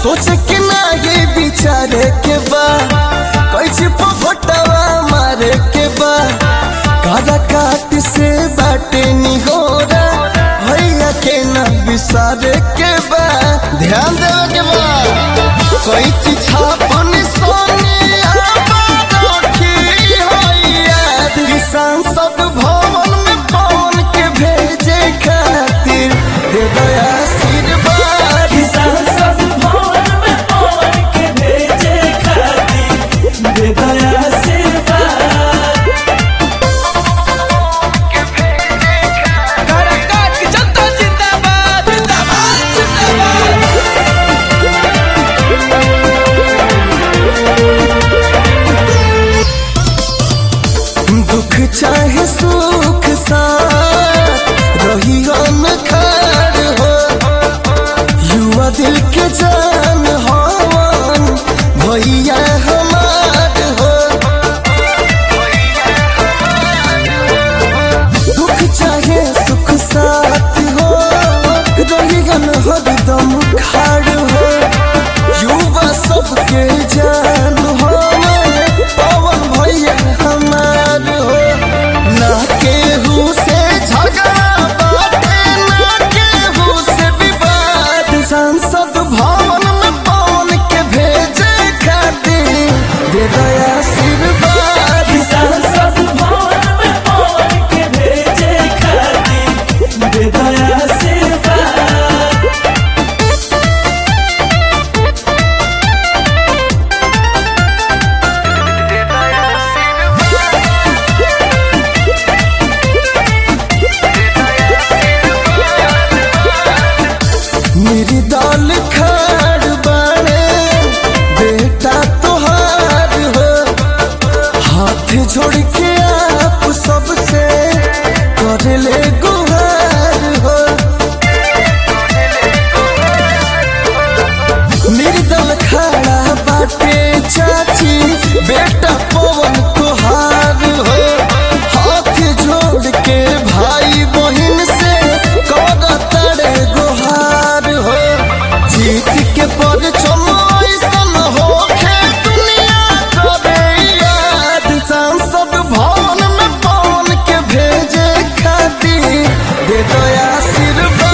सोच के ना ये बिचारे के बा कैसे पफटवा मारे के बा काला काट से बाटे निहोरा भैया के ना बिसारे के बा ध्यान देवे के बा कैची छापन सोने किसान सब भवन में पवन के भेजे खातिर दे दया आशीर्वाद किसान सब भवन में पवन के भेजे खातिर दे दया आशीर्वाद काराकाट की जनता जिंदाबाद जिंदाबाद जिंदाबाद दुख चाहे सुख साथ रही खार हो युवा दिल के जान हवन भैया हमार हो दुख चाहे सुख साथ हो रही हरदम खाड़ हो युवा सबके जान हो पवन भैया हमार हो ना केहू से झगड़ा बाटे ना केहू से विवाद सांसद भवन में पवन के भेजे खातिर दे दया आशीर्वाद किसान सब भवन में पवन के भेजे खातिर दे दया आशीर्वाद मेरी दाल खाड़ बाड़े बेटा तोहार हो हाथ जोड़ के आप सबसे कर ले गुहार हो मेरी दाल खाड़ा बाटे चाची बेटा पवन तोहार हो हाथ जोड़ के भाई बहन से कर तड़े गुहार हो जीत के पर चमैसन हो दुनिया करे याद सांसद भवन में पवन के भेजे खातिर दे दया आशीर्वाद